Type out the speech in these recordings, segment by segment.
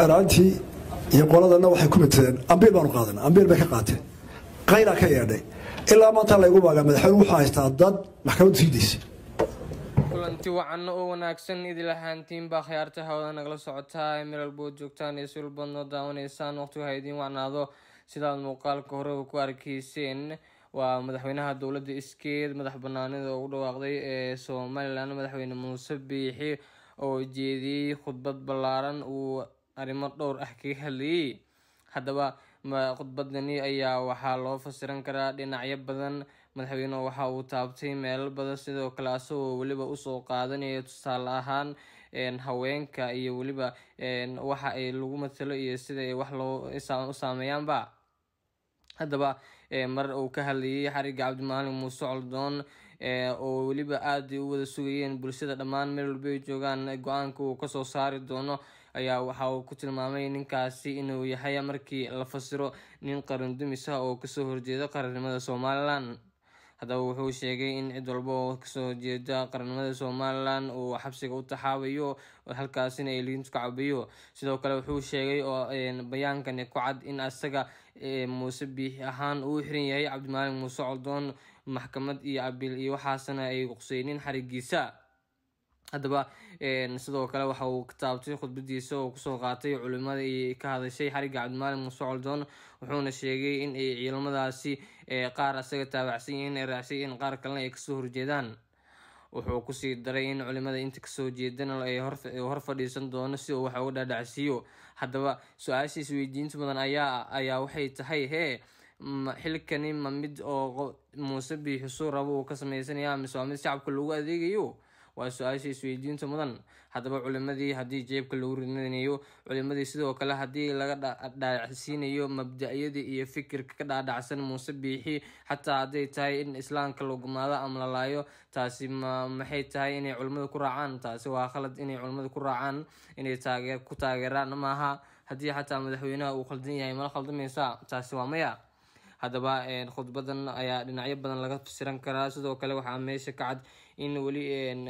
xeeraantii iyo qoladana waxay ku mitadeen ambiil baanu qaadana ambiil bay ka qaateen qayraa ka yeedhay ilaa maanta laygu baagaa madaxweyne wuxuu haystaa dad maxkamaddu sii daysay kulanti wacan oo wanaagsan idil ahaantiinbaa khiyaarta hawada nagala socotaa ee meel walbood joogtaan iyo si walbaad noo daawanaysaan waqtigu ha idiin wacnaado sidaad muuqaalka hore ku arkayseen waa madaxweynaha dowladda iskeed madax banaanida ugu dhawaaqday ee somalilan madaxweyne muuse biixi oo jeediyey khudbad ballaaran uu arrimo dhowr ah kaga hadlayay haddaba khudbadani ayaa waxaa loo fasiran karaa dhinacyo badan madaxweynuhu waxa uu taabtay meelo badan sidoo kale asagoo weliba usoo qaadanaya tusaale ahaan haweenka iyo weliba waxa ay lagu matalo iyo sida ay wax loo u saameeyaanba haddaba mar uu ka hadlayay xariga cabdimaalin muuse coldoon oo weliba aada u wada sugayeen bulshada dhammaan meel walba ay joogaan go-aanka uu kasoo saari doono ayaa waxa uu ku tilmaamay ninkaasi inuu yahay markii la fasiro nin qaran dumis ah oo kasoo horjeeda qarannimada somalilan haddaba wuxuu sheegay in cid walba oo kasoo horjeeda qarannimada somalilan uu xabsiga u taxaabayo halkaasina ay liintu ka cabayo sidoo kale wuxuu sheegay oo bayaankani ku cad in asaga muuse biixi ahaan uu xiran yahay cabdimaalin muuse coldoon maxkamad iyo abiil iyo waxaasna ay quqseynin xarigiisa haddaba sidoo kale waxa uu ka taabtay khudbadiisa oo kusoo qaatay culimada iyo ka hadashay xariga cabdimaalin muuse coldoon wuxuuna sheegay in ay ciidamadaasi qaar asaga taabacsan yihiin ay raacsan yihiin qaar kalena ay kasoo horjeedaan wuxuu kusii daray in culimada inta kasoo jeedana ay hor fadhiisan doono si uu wax uga dhaadhacsiiyo haddaba su-aasha isweydiinta badan ayaa ayaa waxay tahay hee xilkani ma mid oo muuse biixisuu rabo uu ka sameysanaya mise waa mid shacabka lagu adeegayo waa su-aasha isweydiinta mudan haddaba culimadii haddii jeebka lagu ridanayo culimadii sidoo kale haddii laga dhaadhacsiinayo mabda-yadii iyo fikirka ka dhaadhacsan muuse biixi xataa hadday tahay in islaamka la gumaado ama la laayo taasi ma maxay tahay inay culimada ku raacaan taasi waa khalad inay culimada ku raacaan inay taageer ku taageeraan maaha haddii xataa madaxweynaha uu khaldan yahay mala khaldamaysa taasi waa maya haddaba khudbadan ayaa dhinacyo badan laga fasiran karaa sidoo kale waxaa meesha ka cad in weli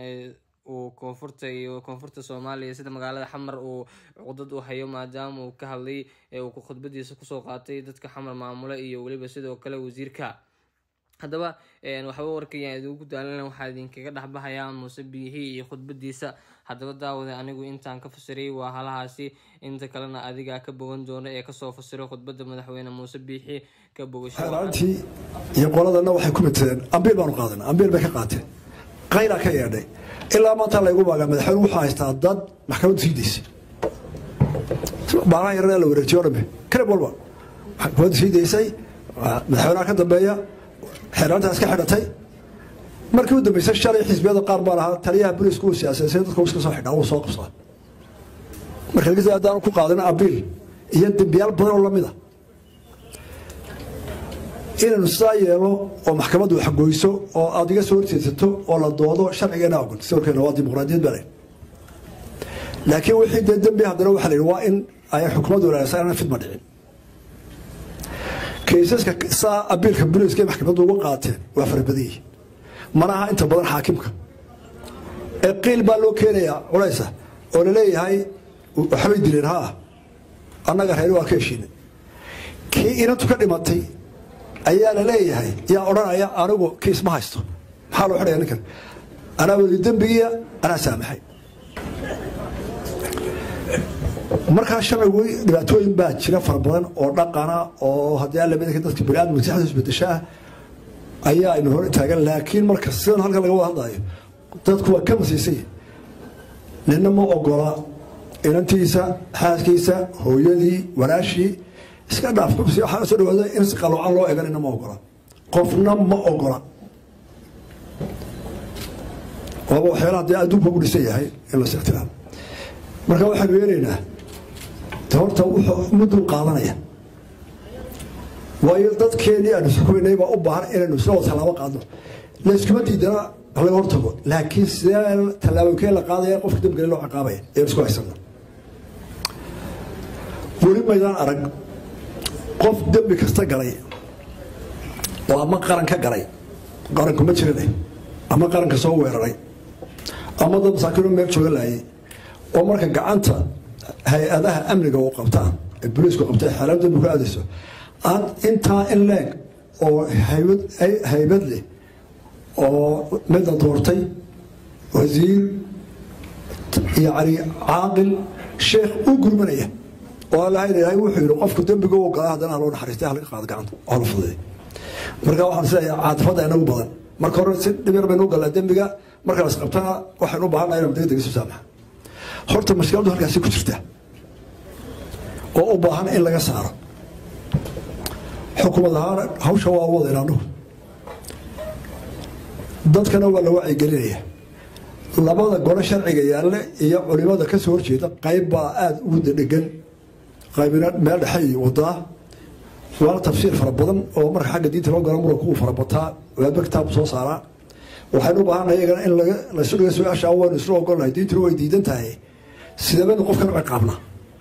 uu koonfurta iyo koonfurta soomaaliya sida magaalada xamar uu cuqdad u hayo maadaama uu ka hadlay uu khudbadiisa kusoo qaatay dadka xamar maamula iyo weliba sidoo kale wasiirka haddaba waxba warkayaan idinku daalana waxaa idinkaga dhexbahayaa muuse biixi iyo khudbadiisa haddaba daawada anigu intaan ka fasiray waa halahaasi inta kalena adigaa ka bogan doona ee kasoo fasiray khudbada madaxweyne muuse biixi ka xeeraantii iyo qoladana waxay ku mitadeen ambiil baanu qaadana ambiil bay ka qaateen qayraa ka yeedhay ilaa maanta laygu baagaa madaxweyne wuxuu haystaa dad maxkamaddu sii daysay baalaha yarana la wareejiyo dhame kalib walba maxkamaddu sii daysay madaxweynaha ka dambeeya xeeraantaas ka xidhatay markii u dambeysay shalay xisbiyada qaar baa lahaa taliyaha booliisku uu siyaasaysay dadka iska soo xidhaa uu soo qabsaa marka laga haddaan ku qaadana abiil iyo dembiyaal badan oo lamid a inaynu sidaa yeelo oo maxkamaddu waxgoyso oo aada iga soo horjeedsato oo la doodo sharcigeena ogol sawirkeena waa dimuqraadiyad baa laakiin wixii dee dembi haddana waxaa la yidhi waa in ay xukuumaddu wanaagsan aanan fidma dhicin kaysaska saa abiilka booliiska maxkamaddu uga qaateen waa farabadan yihiin mana aha inta badan xaakimka ee qiil baa loo keenayaa culaysa oo laleeyahay waxbay dileen ha annaga reer waa ka heshiinay kii inantu ka dhimatay ayaa la leeyahay yaa odhanaya anigu kiis ma haysto maxaa loo xidhaya ninkan anaa weli dembigiya anaa saamaxay markaa sharcigu dhibaatooyin baa jira fara badan oo dhaqana oo haddii alla midka dadka baniaadam maskaxda isbedesho ah ayaa aynu hor taagan laakiin marka sidan halkan laga wada hadlayo dadku waa ka masiisay nina ma ogola inantiisa xaaskiisa hooyadii walaashii iska dhaaf waxaa soo dhawaada in si qaloocan loo eganina ma ogola qofna ma ogola waaba waxyaalaha dee adduunka ugu dhisan yahay in la sixtiraam marka waxaanu yeelaynaa de horta wuxuu mudduu qaadanaya waayo dadkeenii aanu xukumaynay baa u baahan inaynu isla wada tallaabo qaadno layskuma diidana laga hortago laakiin sidee tallaaboonkee la qaadaya qofka dambigale loo ciqaabaya ayaan isku haysana weli maydaan arag qof dembi kasta galay oo ama qaran ka galay qaranku ma jirane ama qaranka soo weeraray ama dad masaakiino meel jooga laayay oo marka gacanta hay-adaha amniga u qabtaan ee boliisku qabta xeelad dambi ku aadayso aan intaa in leeg oo haybad leh oo midna doortay wasiir yani caaqil sheekh u gurmanaya oo allahayn ilaahay wuxuu yidhi qofku dembiga u gala haddana loo naxariistay halka qaada gacanta oo la fududay marka waxaan isleeyahay caatifadda inagu badan marka hore si dhibir baynu u galnaa dembiga marka las qabtana waxaynu u baahannahay inaan degdeg isu saamaxa horta mashkiladdu halkaasi ku jirta oo u baahan in laga saaro xukumad ahaan hawsha waa wadayn anugu dadkana waa la wacyigelinaya labada gole sharciga yaalle iyo culimada ka soo horjeeda qayb baa aada ugu dhegan qaybina meel dhexe wadaa waana tafsiir fara badan oo marka xagga diinta loo galo muranku uu farabataa waaba kitaab soo saaraa waxaynu u baahannahay iyagana in laysu dhiga su-aasha waynu isla ogolnahay diintuna way diidan tahay sideebanu qofkan u ciqaabna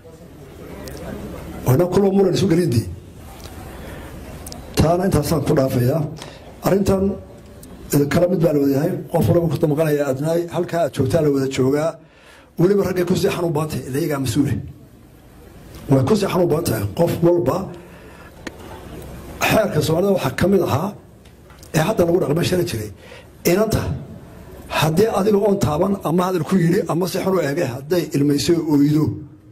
wana kulo muran isu gelindii taana intaasaan ku dhaafayaa arrintan kala mid baa la wadayahay qof walaba ku damqanaya adnaay halkaa aad joogtaa la wada joogaa weliba raggay ku sii xanuun badan tahay ilayagaa mas-uule way ku sii xanuun badan tahay qof walba xeerka soomaalida waxaa ka mid ahaa ee hadda lagu dhaqma shari jiray inanta haddii adiga oon taaban ama hadal ku yidhi ama si xun u eege hadday ilmayso oydo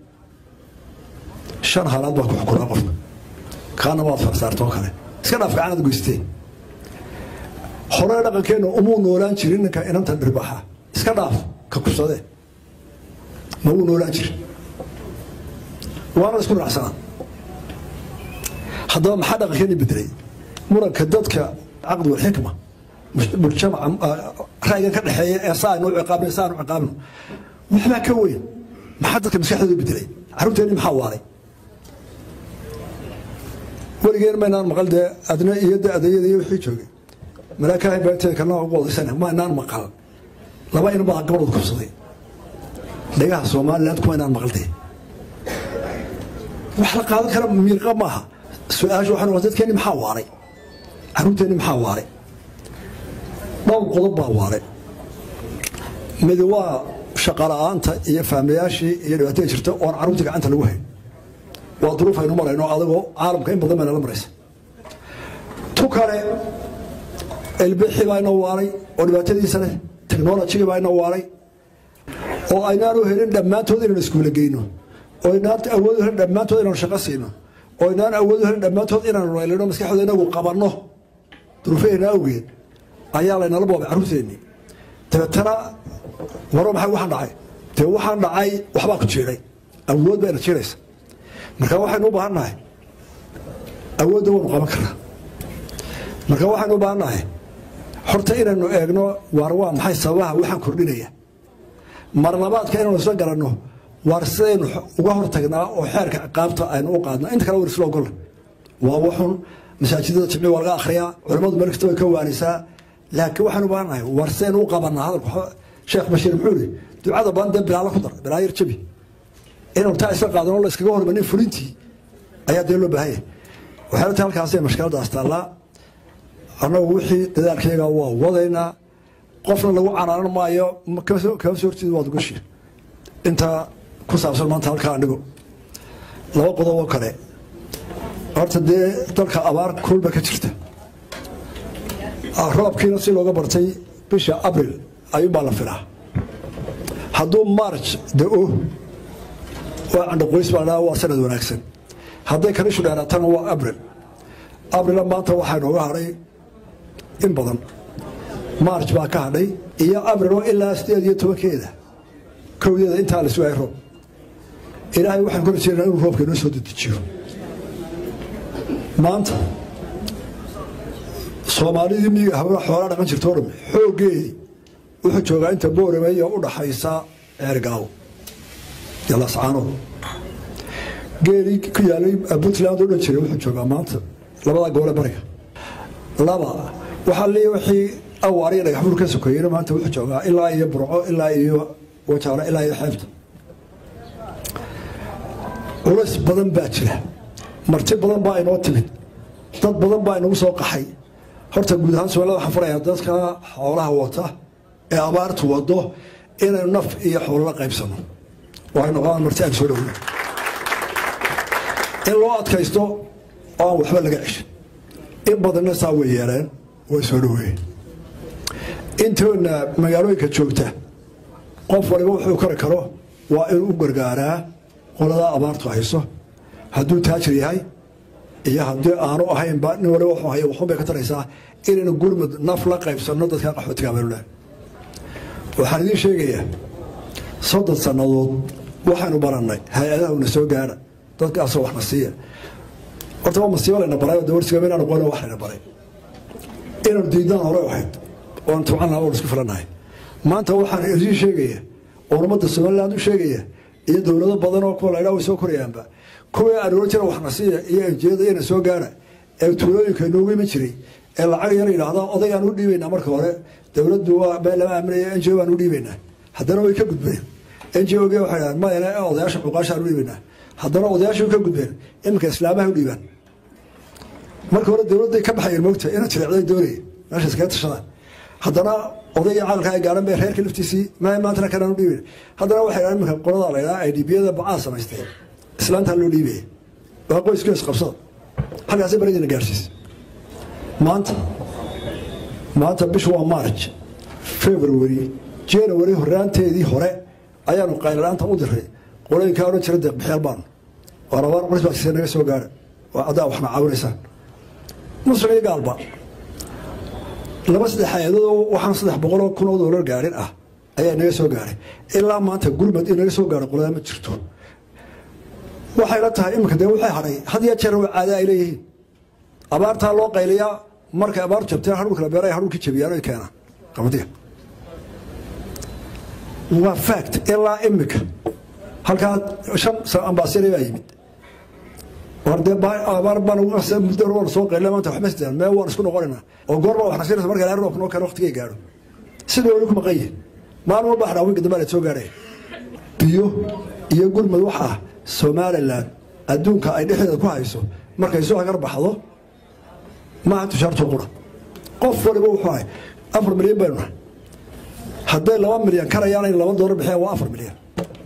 shan haalaad baa ku xukunaa qofka kaana waad farsaarta oo kale iska dhaaf gacanad goysteen hore dhaqankeenna umuu noolaan jirin ninka inanta dhirbaxa iska dhaaf ka kubsadee ma uu noolaan jirin waana isku raacsanaa haddaba maxaa dhaqankeeni bedelay muranka dadka caqdi walxikma mujtamaca ra'yigan ka dhexeeya ee saa aynu ciqaabno saa aynu ciqaabno waxbaa ka weyn maxaa dadka maskaxdooda bedelay carruurteenni maxaa waaray weligeen maynaan maqal dee adna iyo de adayada iyo wixii joogay malaakahay beerteeda kalna ugu wadaysana maynaan maqal laba in baa gabadhooda kubsaday dhagaha somaliland kumaynaan maqal dee wax la qaadan kara miirqa maaha su-aasha waxaa noqon dadkeenni maxaa waaray carruurteenni maxaa waaray dhowr qodob baa waaray midi waa shaqala-aanta iyo faamilayaashii iyo dhibaatada jirta oon carruurtii gacanta lagu hayn waa duruuf aynu marayno adagoo caalamka in badan baa nala maraysa tu kale elbixi baa ina waaray oo dhibaatadiisa leh technology baa ina waaray oo aynaanu helin dhammaantood inaan iskuula geyno oo aynaan awoodu helin dhammaantood inaanu shaqo siino oo aynaan awoodu helin dhammaantood inaanu raylino maskaxdooda inagu qabanno duruufaheenna awgeed ayaa laynala boobay carruurteennii dabeetana waro maxay waxaan dhacay dee waxaan dhacay waxbaa ku jiiday awood baa ina jiiraysa marka waxaynu u baahan nahay awoodda waynu qaban karnaa marka waxaynu u baahan nahay horta inaynu eegno waar waa maxay sababaha waxaan kordhinaya marlabaadka inaynu isla garanno waar sidaynu uga hortagnaa oo xeerka ciqaabta aynu u qaadna inta kale war isla ogolla waa waxun masaajidada jimci waa laga akhriyaa culimmadu meel kasta way ka waanisaa laakiin waxaynu u baahan nahay waar sidaynu u qabanaa hadalku sheekh bashiir muxuu yidhi ducada badan dee bilaala ku dar bilaa yar jabi inaynu taa isla qaadano la iskaga hormanin fulintii ayaa dee loo baahan yahay waxay tahay halkaasay mashkaladaas taallaa annagu wixii dadaalkayaga waa wadaynaa qofna lagu canaanan maayo kama soo horjeeda waad ugashi intaa ku saabsan maanta halkaa andhigo laba qodob oo kale horta dee dalka abaar kulba ka jirta roobkiina si looga bartay bisha abril ayuunbaa la filaa hadduu march da-o waa candhaqoys baa dhaa waa sanad wanaagsan hadday kanishu dheeraatana waa abril abrila maanta waxaa nooga hadhay in badan march baa ka hadhay iyo abrilo ilaa sideed iyo tobankeeda kowdeeda intaa la sugaya roob ilaahay waxaan ku rajeynaa inuu roobka inoo soo dedejiyo maanta soomaalidii miyiga hawla xoolaa dhaqan jirta o dham xooggeedii wuxuu joogaa inta boorame iyo u dhaxaysa ceergaawo iyo lascaanood geelii ku yaalay puntland oo dhan jiray wuxuu joogaa maanta labadaa gobole bariga laba waxaa leeya wixii awaariya dhagaxbur ka sokeeyena maanta wuxuu joogaa ilaa iyo burco ilaa iyo wajaalo ilaa iyo xeebta culays badan baa jira marti badan baa inoo timid dad badan baa inagu soo qaxay horta guud ahaan soomaalida waxaan farayaa dadka xoolaha wata ee abaartu wado inaynu naf iyo xoolo la qaybsano oo ay noqdaan marti aan soo dhowna in loo adkaysto oo aan waxba laga ceshin in badanna saa way yeeleen way soo dhoweeyeen intoodna magaalooyinka joogta qof waliba wuxuu kari karo waa inuu u gargaaraa qoladaa abaartu hayso hadduu taajir yahay iyo haddii aanu ahaynba nin waliba wuxuu haya waxun bay ka taraysaa inaynu gurmud naf la qaybsanno dadka qaxootiga abalulah waxaan idiin sheegayaa soddon sannadood waxaynu barannay hay-adaha una soo gaara dadkaasoo waxna siiya horta waa masiibo layna baray oo dawarsiga inaan qoyno wax layna baray inaynu diidaan hore ahayd oon tabcan lahaa oon isku filanahay maanta waxaan idiin sheegaya oo ummadda somaliland u sheegaya iyo dowlado badan oo kuwa laydhaa way soo korayaanba kuwii aan oran jira waxna siiya iyo enjiyada iyana soo gaara ee tuulooyinka inoogu iman jiray ee lacag yar yidhaahda odaygaan u dhiibaynaa marka hore dowladdu waa been lama aaminaya n g o baan u dhiibaynaa haddana way ka gudbeen n g o g waxay dhahaan mayna odayaasha cuqaashaan u dhiibaynaa haddana odayaasha ka gudbeen iminka islaamaha u dhiibaan marka hore dowladday ka baxayeen moogta ina jireecday doonaya meesha iskaga tashadaan haddana odayga caqalka ay gaaran bay reerka laftiisii ma maantana kanaan u dhiibayn haddana waxay dhahaan iminka qolada la ydhaha idbiyada bacaa samaysteen islaantaa loo dhiibaya waa qoyska isqabsada halkaasi baradina gaarsiis maanta maanta bishu waa march february january horaanteedii hore ayaanu qayladhaanta u diray qolooyinkaa odhan jira deeqbixyaal baanu waa rabaan qrisbaskiisa naga soo gaara waa addaa waxna caawinaysaan muslim iyo gaalba laba saddex hay-adadoo waxaan saddex boqoloo kun oo doolar gaarin ah ayaa naga soo gaaray ilaa maanta gurmad in naga soo gaaro qoladaa ma jirto waxayna tahay iminka dee waxay hadhay had iyo jeer waa caada ay leeyihiin abaartaa loo qayliyaa markay abaar jabteen hadhulka la beera ay hadhulkii jabiyaan oy keenaan qabadiga waa fact ilaa imika halkaa shan ambaasire baa yimid war dee abaar baan muddo hore waan soo qaylina maanta waxma sidaan mee waan isku noqonaynaa oo goorba wax nasiiraysa marka ilaahay roobka noo keeno waqtigay gaadho sidii wali ku maqan yihin maalin walba xadhaa winka dambe la soo gaadhay biyo iyo gurmad wax ah somalilan adduunka ay dhexdeeda ku hayso markay soo hagar baxdo maaha tushaartu qura qof waliba wuxuu ahay afar milyan baynu nahay hadday laba milyan karayaan in laba doolar bixiyaan waa afar milyan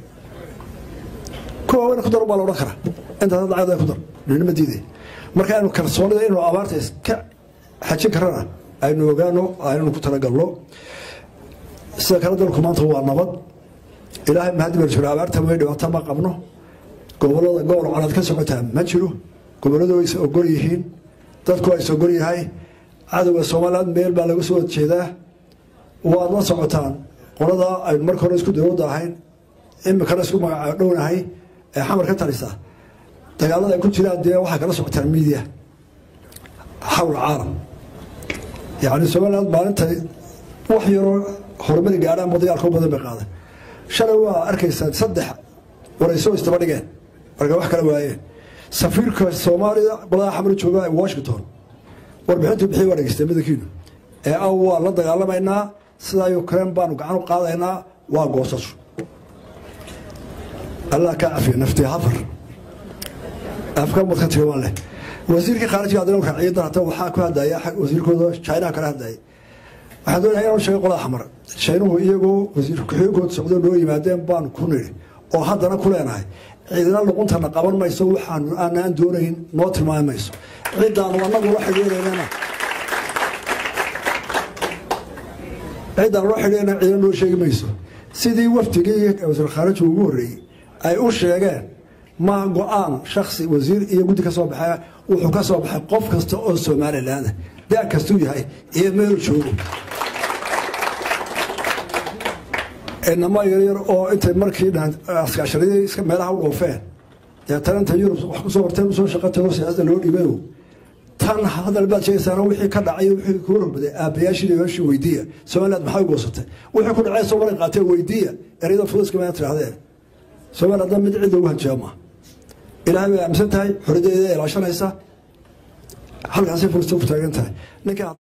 kuwa wayna ku dar baa la odhan karaa intaas lacagda ku dar ninima diiday marka aynu kalsoonida inuu abaarta iska xajin karana aynu ogaano aynu ku talagalno sida kale dalku maanta waa nabad ilaahay mahadi baa jiro abaarta way dhibaato ma qabno gobolada gobol colaad ka socotaa ma jiro goboladu way is ogol yihiin dadku waa is ogol yahay cadowga somaliland meel baa laga soo horjeedaa waad la socotaan qolada aynu marka hore isku dawladda ahayn imikana isku magaca dhownahay ee xamar ka talisa dagaalada ay ku jiraan dee waxay kala socotaan miidiya xawl caalam yacni somaliland maalintay wax yaroo horumari gaadhaanba dagaalka u badan bay qaaday shalay waa arkaysaa saddex waraysoo istaba dhigeen marka wax kala waayeen safiirka soomaaliya qolada xamar jooga ee washington warbixintu bixiy waa dhegeystay middankiinu ee aw waa la dagaalamaynaa sidaa ukraine baanu gacan u qaadaynaa waa goosasho allah kaa cafiya naftii hafar afka madka tigaban leh wasiirkii khaarijiga haddana raaciyay dar hata waxaa ku hadlaya wasiirkooda chinaha kala hadlayay waxaan doonayaa inaan sheego qolada xamar shiinuhu iyagoo wasiir ku-xigeenkooda socdo noo yimaadeen baan ku nidhi oo haddana ku leenahay ciidina luquntana qaban mayso waxaan aanaan doonayn noo tilmaami mayso ciddaanu annagu la xidhiiraynana ciddaan loo xidhiirana ciidina noo sheegi mayso sidii wafdigii wasiir khaarijiga ugu horreeyey ay u sheegeen ma go-aan shaksi wasiir iyo guddi ka soo baxay wuxuu ka soo baxay qof kasta oo somaliland da kastuu yahay iyo meel joogo inama yaryar oo intay markii askaasharadii meelaha u dhoofeen dee talanta yurub wax kusoo horteen usoo shaqa tago siyaasada loo dhiibayo tan hadal baad sheegaysaana wixii ka dhacay wixii kuu rogbaday aabbayaashii dhibaashii weydiiya somaliland maxay u goosatay wixii ku dhacay soomaaliya qaatee weydiiya ereyada fuduska maa tirahdeen somaliland hadda mid cid ugu hanjaa maaha ilaahay bay aaminsan tahay xoriyadeeda ilaashanaysa halkaasay fursta ku taagan tahay ninka